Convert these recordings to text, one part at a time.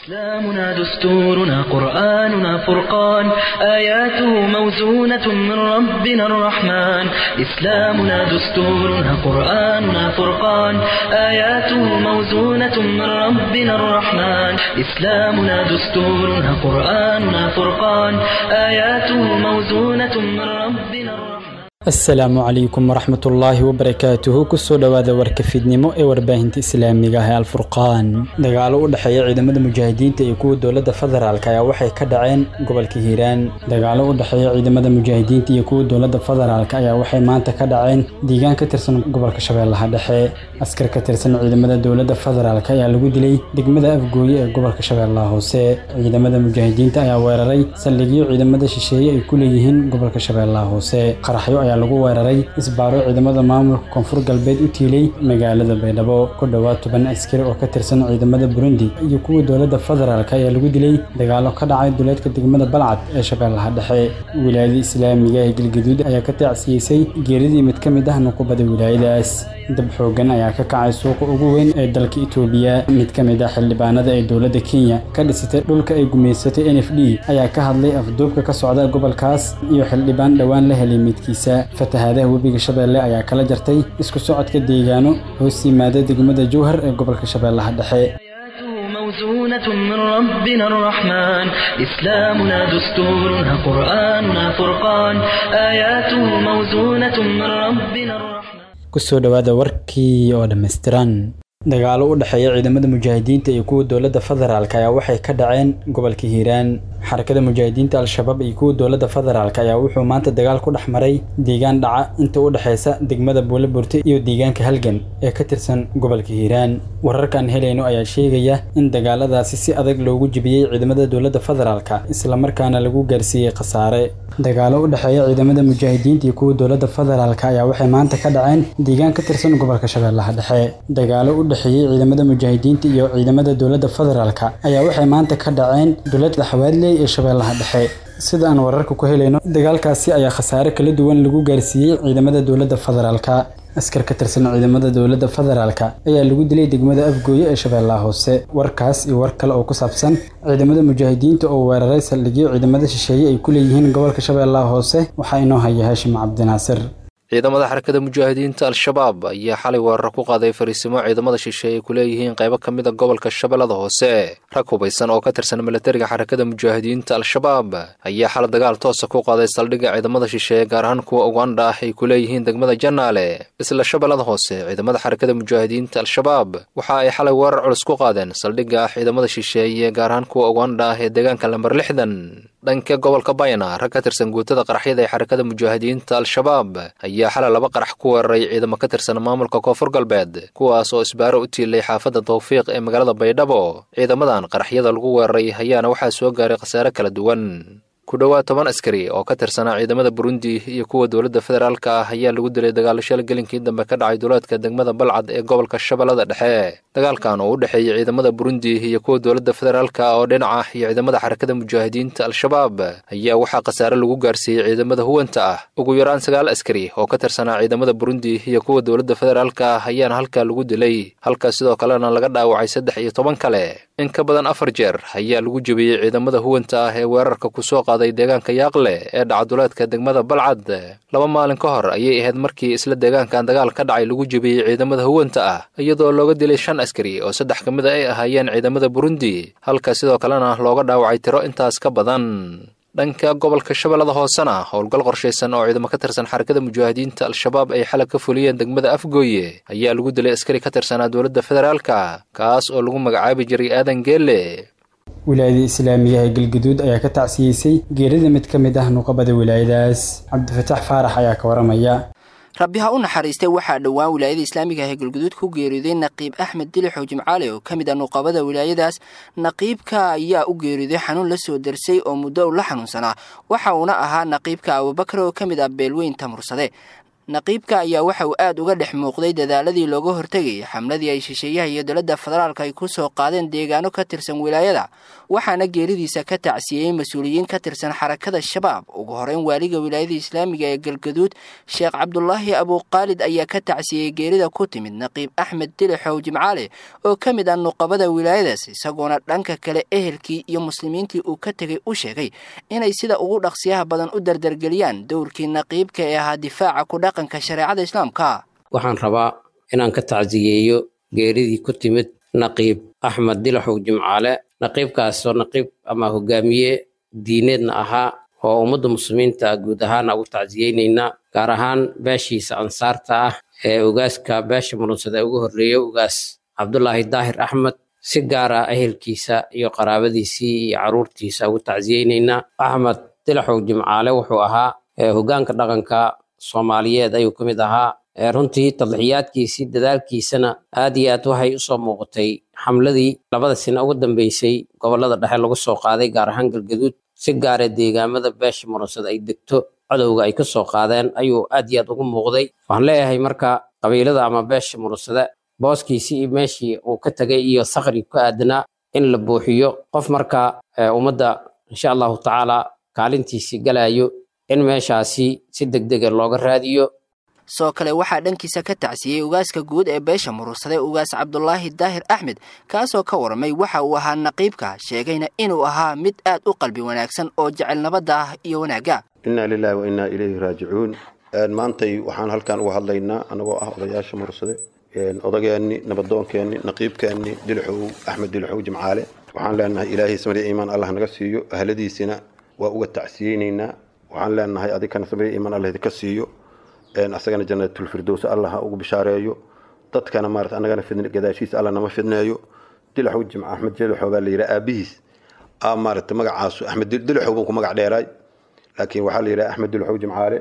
إسلامنا دستورنا قرآننا فرقان آياته موزونة من ربنا الرحمن إسلامنا دستورنا قرآننا فرقان آياته موزونة من ربنا الرحمن إسلامنا دستورنا قرآننا فرقان آياته موزونة من ربنا الرحمن asalaamu calaykum waraxmat ullaahi wabarakaatuhu kusoo dhowaada warka fidnimo ee warbaahinta islaamiga ah ee alfurqaan dagaalo u dhexeeya ciidamada mujaahidiinta iyo kuwa dowladda federaalk ayaa waxay ka dhaceen gobolka hiiraan dagaalo u dhexeeya ciidamada mujaahidiinta iyo kuwa dowladda federaalk ayaa waxay maanta ka dhaceen deegaan ka tirsan gobolka shabeellaha dhexe askar ka tirsan ciidamada dowladda federaalk ayaa lagu dilay degmada afgooye ee gobolka shabeellaha hoose ciidamada mujaahidiinta ayaa weeraray saldhigyo ciidamada shisheeye ay ku leeyihiin gobolka shabeellaha hoose qaraxyo ayaa lagu weeraray isbaaro ciidamada maamulka koonfur galbeed u tiilay magaalada baydhabo ku dhowaad toban askari oo ka tirsan ciidamada burundi iyo kuwa dowladda federaalk ayaa lagu dilay dagaalo ka dhacay duleedka degmada balcad ee shabeellaha dhexe wilaayada islaamiga ee galgaduud ayaa ka taacsiyeysay geeridii mid ka mid ah nuqubada wilaayadaas dab xoogan ayaa ka kacay suuqa ugu weyn ee dalka itoobiya mid ka mid ah xildhibaanada ee dowladda kenya ka dhisatay dhulka ay gumaysatay n f d ayaa ka hadlay afduubka ka socda gobolkaas iyo xildhibaan dhowaan la helay midkiisa fatahaadaha webiga shabeelle ayaa kala jartay isku socodka deegaano hoos yimaada degmada jowhar ee gobolka shabeellaha dhexe موزونة من ربنا الرحمن إسلامنا دستورنا قرآننا فرقان آياته موزونة من ربنا الرحمن kusoo dhowaada warkii oo dhammaystiran dagaalo u dhexeeya ciidamada mujaahidiinta iyo kuwa dowladda federaalk ayaa waxay ka dhaceen gobolka hiiraan xarakada mujaahidiinta al-shabaab iyo kuwa dowladda federaalk ayaa wuxuu maanta dagaal ku dhex maray deegaan dhaca inta u dhexeysa degmada buulaburte iyo deegaanka halgan ee ka tirsan gobolka hiiraan wararkaan helayno ayaa sheegaya in dagaaladaasi si adag loogu jebiyey ciidamada dowladda federaalk islamarkaana lagu gaarsiiyey khasaare dagaalo u dhexeeya ciidamada mujaahidiinta iyo kuwa dowladda federaalk ayaa waxay maanta ka dhaceen deegaan ka tirsan gobolka shabeellaha dhexe dagaalo u dhexeeyey ciidamada mujaahidiinta iyo ciidamada dowladda federaalk ayaa waxay maanta ka dhaceen duleedka xawaadley ee shabeellaha dhexe sida aan wararka ku helayno dagaalkaasi ayaa khasaare kala duwan lagu gaarsiiyey ciidamada dowladda federaalk askar ka tirsan ciidamada dowladda federaalk ayaa lagu dilay degmada afgooye ee shabeellaha hoose warkaas iyo war kale oo ku saabsan ciidamada mujaahidiinta oo weeraray saldhigyo ciidamada shisheeye ay ku leeyihiin gobolka shabeellaha hoose waxaa inoo haya haashim cabdinaasir ciidamada xarakada mujaahidiinta al-shabaab ayaa xalay weerar ku qaaday fariisimo ciidamada shisheeye ay ku leeyihiin qaybo ka mid a gobolka shabeellada hoose rag hubaysan oo ka tirsan milatariga xarakada mujaahidiinta al-shabaab ayaa xalay dagaal toosa ku qaaday saldhigga ciidamada shisheeye gaar ahaan kuwa uganda ah ay ku leeyihiin degmada janaale isla shabeellada hoose ciidamada xarakada mujaahidiinta al-shabaab waxa ay xalay weerar culus ku qaadeen saldhigga ciidamada shisheeye gaar ahaan kuwa uganda ah ee deegaanka lambar lixdan dhanka gobolka bayna rag ka tirsan guutada qaraxyada ee xarakada mujaahidiinta al-shabaab ayaa xalay laba qarax ku weeraray ciidamo ka tirsan maamulka koonfur galbeed kuwaas oo isbaaro u tiilay xaafadda tawfiiq ee magaalada baydhabo ciidamadan qaraxyada lagu weeraray ayaana waxaa soo gaaray khasaare kala duwan ku dhowaad toban askari oo ka tirsanaa ciidamada burundi iyo kuwa dowladda federaalk ah ayaa lagu dilay dagaalo shal gelinkii dambe ka dhacay duleedka degmada balcad ee gobolka shabeellada dhexe dagaalkan oo u dhexeeyey ciidamada burundi iyo kuwa dowladda federaalk oo dhinaca iyo ciidamada xarakada mujaahidiinta al-shabaab ayaa waxaa khasaare lagu gaarsiiyey ciidamada huwanta ah ugu yaraan sagaal askari oo ka tirsanaa ciidamada burundi iyo kuwa dowladda federaalk ah ayaana halkaa lagu dilay halkaas sidoo kalena laga dhaawacay saddex iyo toban kale in ka badan afar jeer ayaa lagu jebiyey ciidamada huwanta ah ee weerarka kusoo qaaday deegaanka yaaqle ee dhacaduleedka degmada balcad laba maalin ka hor ayay ahayd markii isla deegaankan dagaal ka dhacay lagu jebiyey ciidamada huwanta ah iyadoo looga dilay shan askari oo saddex ka mid a ay ahaayeen ciidamada burundi halka sidoo kalena looga dhaawacay tiro intaas ka badan dhanka gobolka shabeellada hoosena howlgal qorshaysan oo ciidamo ka tirsan xarakada mujaahidiinta al-shabaab ay xalag ka fuliyeen degmada afgooye ayaa lagu dilay askari ka tirsanaa dowladda federaalka kaas oo lagu magacaabi jiray aadan geelle wilaayada islaamiga ee galgaduud ayaa ka tacsiyeysay geerida mid ka mid ah nuqabada wilaayadaas cabdifataax faarax ayaa ka waramaya rabbi ha u naxariistay waxaa dhowaan wilaayada islaamiga ah ee galguduud ku geeriyooday naqiib axmed dilixow jimcaale oo ka mid ah nuqabada wilaayadaas naqiibka ayaa u geeriyooday xanuun la soo darsay oo muddo u la xanuunsanaa waxa uuna ahaa naqiibka abubakar oo ka mid ah beelweyn tamursade naqiibka ayaa waxa uu aad uga dhex muuqday dadaaladii looga hortegayay xamladii ay shisheeyaha iyo dowladda federaalka ay ku soo qaadeen deegaano ka tirsan wilaayada waxaana geeridiisa ka tacsiyeyey mas-uuliyiin ka tirsan xarakada shabaab ugu horeyn waaliga wilaayada islaamiga ee galgaduud sheekh cabdulaahi abuuqaalid ayaa ka tacsiyey geerida ku timid naqiib axmed dilixow jimcaale oo ka mid ah nuqabada wilaayadaas isagoona dhanka kale ehelkii iyo muslimiintii uu ka tegay u sheegay inay sida ugu dhaqsiyaha badan u dardargeliyaan dowrkii naqiibka ee ahaa difaaca ku dhaqanka shareecada islaamka waxaan rabaa inaan ka tacsiyeeyo geeridii ku timid naqiib axmed dilaxow jimcaale naqiibkaasoo naqiib ama hogaamiye diineedna ahaa oo ummadda muslimiinta guud ahaana ugu tacsiyeynaynaa gaar ahaan beeshiisa ansaarta ah ee ogaaska beesha murunsada ugu horreeya ogaas cabdulaahi daahir axmed si gaar ah ehelkiisa iyo qaraabadiisii iyo carruurtiisa ugu tacsiyeynaynaa axmed dilaxow jimcaale wuxuu ahaa hogaanka dhaqanka soomaaliyeed ayuu ka mid ahaa runtii tadlixiyaadkiisii dadaalkiisana aad iyo aad waxay usoo muuqatay xamladii labada sina ugu dambeysay gobollada dhexe lagu soo qaaday gaar ahaan galgaduud si gaara deegaamada beesha murunsada ay degto cadowga ay ka soo qaadeen ayuu aad iyo aad ugu muuqday waxaan leeyahay marka qabiilada ama beesha murunsada booskiisii iyo meeshii uu ka tegay iyo sakri ku aadanaa in la buuxiyo qof marka ummadda insha allahu tacaala kaalintiisii galayo in meeshaasi si degdega looga raadiyo soo kale waxaa dhankiisa ka tacsiyey ugaaska guud ee beesha murursade ugaas cabdulaahi daahir axmed kaasoo ka warramay waxa uu ahaa naqiibka sheegayna inuu ahaa mid aad u qalbi wanaagsan oo jecel nabadda ah iyo wanaagga innaa lilaahi wa innaa ilayhi raajicuun maantay waxaan halkan uga hadlaynaa annagoo ah odayaasha murursade odageenni nabadoonkeenni naqiibkeenni dilixow axmed dilixow jimcaale waxaan leenahay ilaahay samri iimaan allah naga siiyo ahladiisina waa uga tacsiyeynaynaa waxaan leenahay adikana samri iimaan allah idinka siiyo asagana janatulfirdows allah ha ugu bishaareeyo dadkana maarata annagana fidn gadaashiisa allah nama fidneeyo dilaxow jimca axmed dilixow baa la yidhaha aabihiis a maarata magacaasu axmed dilixow buu ku magac dheeraay laakiin waxaa la yidhaha axmed dilixow jimcaale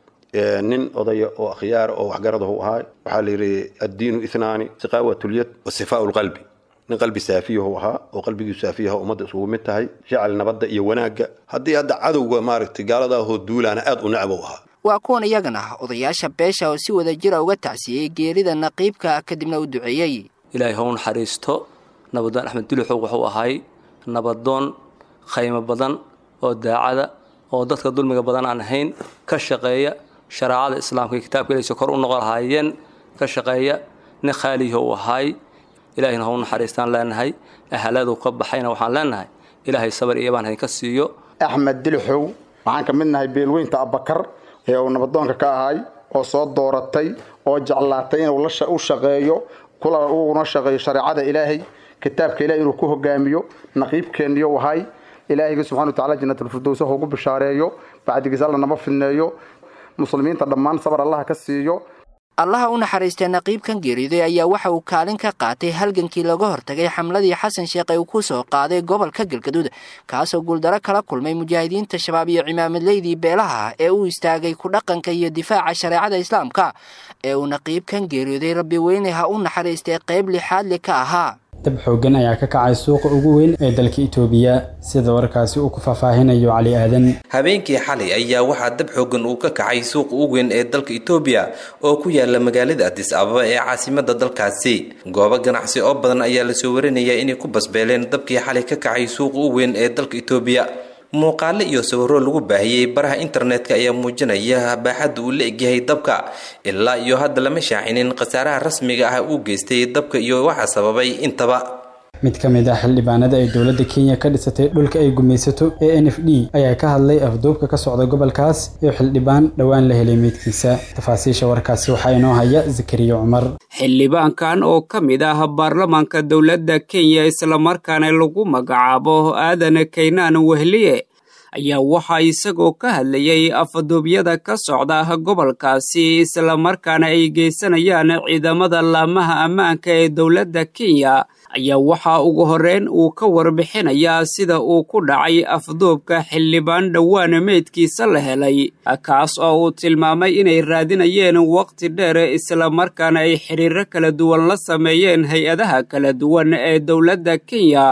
nin odaya oo akhyaara oo waxgaradahu ahaa waxaa la yidhi addiinu ithnaani siqaawatulyad wa sifaau lqalbi nin qalbi saafiyahu ahaa oo qalbigii saafiyaha ummadda isugu mid tahay jecel nabadda iyo wanaagga haddii hadda cadowga maaragtay gaaladaahoo duulaana aad u necbow ahaa waa kuwan iyagana odayaasha beesha oo si wada jira uga tacsiyey geerida naqiibka kadibna u duceeyey ilaahay hau naxariisto nabadoon axmed dulixow wuxuu ahay nabadoon khaymo badan oo daacada oo dadka dulmiga badan aan ahayn ka shaqeeya shareecada islaamka iyo kitaabka ilaysa kor u noqon lahaayeen ka shaqeeya nin khaalihi uu ahay ilaahayna hau naxariistaan leenahay ahaladu ka baxayna waxaan leenahay ilaahay sabar iyo baan haynka siiyo axmed dilixow waxaan ka mid nahay beelweynta abakar ee uu nabadoonka ka ahay oo soo dooratay oo jeclaatay inuu u shaqeeyo kula uguna shaqeeyo shareecada ilaahay kitaabka ilahay inuu ku hogaamiyo naqiibkeeniyo ahay ilaahayga subxana wa tacala janatulfirdows ha ugu bishaareeyo bacdigiis alla nama fidneeyo muslimiinta dhammaan sabar allaha ka siiyo allaha u naxariistay naqiibkan geeriyoday ayaa waxa uu kaalin ka qaatay halgankii laga hortagay xamladii xasan sheekh ee uu ku soo qaaday gobolka galgaduud kaasoo guuldaro kala kulmay mujaahidiinta shabaab iyo cimaamadleydii beelaha ee u istaagay ku dhaqanka iyo difaaca shareecada islaamka ee uu naqiibkan geeriyooday rabbi weyne ha u naxariistay qayb lixaadli ka ahaa dab xooggan ayaa ka kacay suuqa ugu weyn ee dalka itoobiya sida warkaasi uu ku faahfaahinayo cali aadan habeenkii xalay ayaa waxaa dab xooggan uu ka kacay suuqa ugu weyn ee dalka itoobiya oo ku yaala magaalada adis ababa ee caasimada dalkaasi goobo ganacsi oo badan ayaa lasoo warinayaa inay ku basbeeleen dabkii xalay ka kacay suuqa ugu weyn ee dalka itoobiya muuqaale iyo sawiro lagu baahiyey baraha internetka ayaa muujinaya baaxadda uu la egyahay dabka ilaa iyo hadda lama shaacinin khasaaraha rasmiga ah uu geystay dabka iyo waxa sababay intaba mid ka mid ah xildhibaanada ay dowladda kenya ka dhisatay dhulka ay gumaysato ee n f d ayaa ka hadlay afduubka ka socda gobolkaas iyo xildhibaan dhowaan la helay meydkiisa tafaasiisha warkaasi waxaa inoo haya zakariya cumar xildhibaankan oo ka mid ah baarlamaanka dowladda kenya islamarkaana lagu magacaabo aadan kaynaan wehliye ayaa waxaa isagoo ka hadlayay afduubyada ka socda gobolkaasi islamarkaana ay geysanayaan ciidamada laamaha ammaanka ee dowladda kenya ayaa waxaa ugu horreyn uu ka warbixinayaa sida uu ku dhacay afduubka xildhibaan dhowaan meydkiisa la helay kaas oo uu tilmaamay inay raadinayeen waqti dheer islamarkaana ay xiriiro kala duwan la sameeyeen hay-adaha kala duwan ee dowladda kenya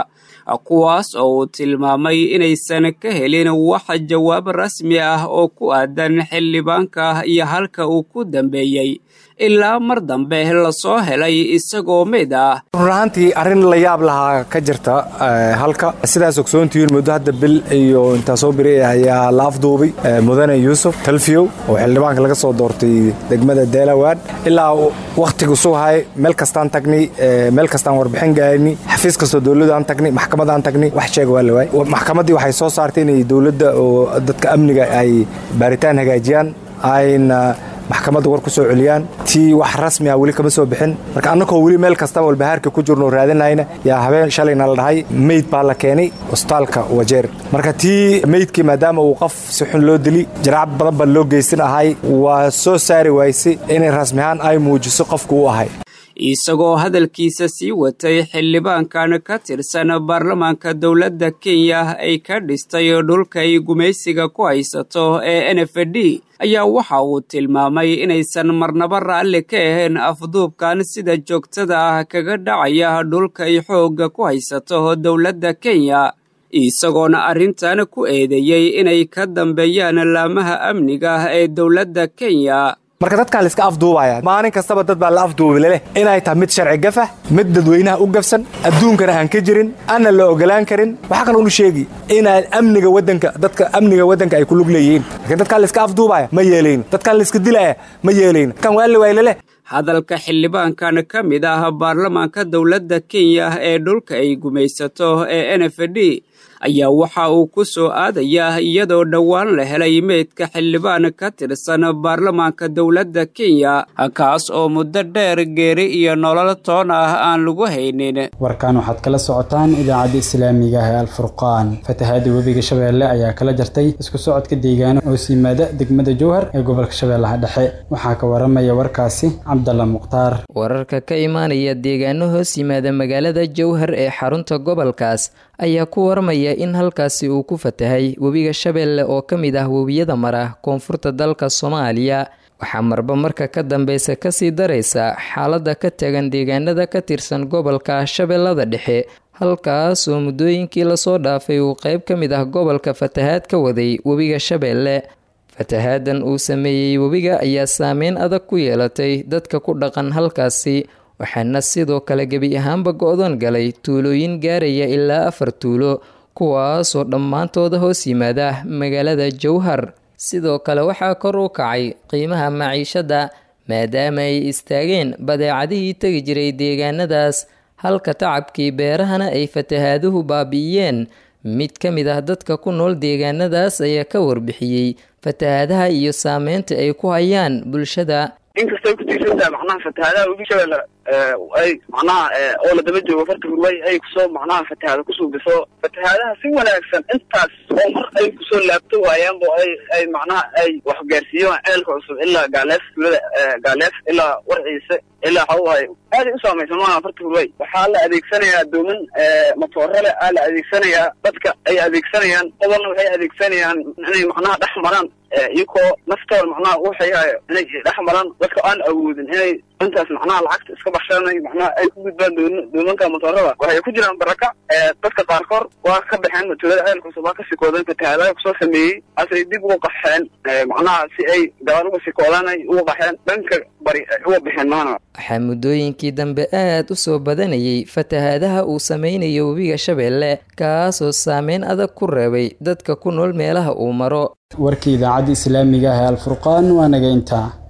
kuwaas oo uu tilmaamay inaysan ka helin wax jawaab rasmi ah oo ku aadan xildhibaanka iyo halka uu ku dambeeyey ilaa mar dambe lasoo helay isagoo mid ah run ahaantii arrin la yaab lahaa ka jirta halka sidaas ogsoontihiin muddo hadda bil iyo intaa soo biri ayaa la afduubay mudane yuusuf talfiyow oo xildhibaanka laga soo doortay degmada delawad ilaa wakhtigu suhay meel kastaan tagnay meel kastaan warbixin gaarni xafiis kastoo dowladaan tagnay maxkamadaan tagnay wax sheega waa la waay maxkamaddii waxay soo saartay inay dowladda oo dadka amniga ay baaritaan hagaajiyaan ayna maxkamadda war ku soo celiyaan tii wax rasmi ah weli kama soo bixin marka annagoo weli meel kastaba walbahaarka ku jirno raadinayna yaa habeen shalayna la dhahay meyd baa la keenay hostaalka wajeer marka tii meydkii maadaama uu qof si xun loo dili jaraac badan baa loo geysan ahay waa soo saari waysay inay rasmi ahaan ay muujiso qofku u ahay isagoo hadalkiisa sii watay xildhibaankan ka tirsan baarlamaanka dowladda kenya ay ka dhistay dhulka ay gumaysiga ku haysato ee n f d ayaa waxa uu tilmaamay inaysan marnaba raalli ka ahayn afduubkan sida joogtada ah kaga dhacaya dhulka ay xoogga ku haysato dowladda kenya isagoona arrintan ku eedeeyey inay ka dambeeyaan laamaha amniga ee dowladda kenya marka dadkaa laiska afduubaya maalin kastaba dad baa la afduubi leleh inay tahay mid sharci gafah mid dadweynaha u gafsan adduunkana aan ka jirin aanna la ogolaan karin waxaa kaloo nu sheegi inaan amniga wadanka dadka amniga waddanka ay ku lug leeyihiin lakiin dadkaa laiska afduubaya ma yeelayn dadkaan laiska dilaya ma yeelayn dadkaan waa la waay leleh hadalka xildhibaankan ka mid ah baarlamaanka dowladda kenya ee dhulka ay gumaysato ee n f d ayaa waxa uu ku soo aadayaa iyadoo dhowaan la helay meydka xildhibaan ka tirsan baarlamaanka dowladda kenya kaas oo muddo dheer geeri iyo nolol toon ah aan lagu haynin warkan waxaad kala socotaan idaacadda islaamiga ah ee alfurqaan fatahaada webiga shabeelle ayaa kala jartay isku socodka deegaano hoos yimaada degmada jowhar ee gobolka shabeellaha dhexe waxaa ka waramaya warkaasi cabdalla mukhtaar wararka ka imaanaya deegaano hoos yimaada magaalada jowhar ee xarunta gobolkaas ayaa ku warmaya in halkaasi uu ku fatahay webiga shabeelle oo ka mid ah webiyada mara koonfurta dalka soomaaliya waxaa marba marka ka dambeysa kasii daraysa xaaladda ka tagan deegaanada ka tirsan gobolka shabeellada dhexe halkaasoo muddooyinkii lasoo dhaafay uu qeyb ka mid ah gobolka fatahaad ka waday webiga shabeelle fatahaadan uu sameeyey webiga ayaa saameyn adag ku yeelatay dadka ku dhaqan halkaasi waxaana sidoo kale gebi ahaanba go-doon galay tuulooyin gaaraya ilaa afar tuulo kuwaasoo dhammaantooda hoos yimaada magaalada jowhar sidoo kale waxaa kor u kacay qiimaha maciishadda maadaama ay istaageen badeecadihii tegi jiray deegaanadaas halka tacabkii beerahana ay fatahaaduhu baabi'iyeen mid ka mid ah dadka ku nool deegaanadaas ayaa ka warbixiyey fatahaadaha iyo saameynta ay ku hayaan bulshada inkastay ku tiirsantahay macnaha fatahaadaha webi shabeelle ay macnaha oo la daba joogo farta hurmay ay kusoo macnaha fatahaada kusuubiso fatahaadaha si wanaagsan intaas oo mar ay kusoo laabto waayaanbo ay ay macnaha ay wax gaarsiiyaan ceelka cusub ilaa gaaleef tuulada gaaleef ilaa warciise ilaa waxawaay aaday u saamaysan maaha farta hurmay waxaa la adeegsanayaa dooman matoorale aa la adeegsanayaa dadka ay adeegsanayaan qobolna waxay adeegsanayaan inay macnaha dhex maraan iyakoo naftooda macnaha waxay inay dhex maraan dadka aan awoodin inay intaas macnaha lacagta iska baxshaanay macnaha ay ku gudbaan doomanka motoorada waxay ku jiraan baraka dadka qaarkood waa ka baxeen tuulada ceel cusub waa ka sikoodan fatahaadaha kusoo sameeyey asay dib uga qaxeen macnaha si ay gabaal uga sikoodan ay uga qaxeen dhanka bari ay uga baxeen maana waxaa muddooyinkii dambe aad u soo badanayay fatahaadaha uu sameynayo webiga shabeelle kaasoo saameyn adag ku reebay dadka ku nool meelaha uu maro warkii idaacadda islaamiga ah ee alfurqaan waa naga intaa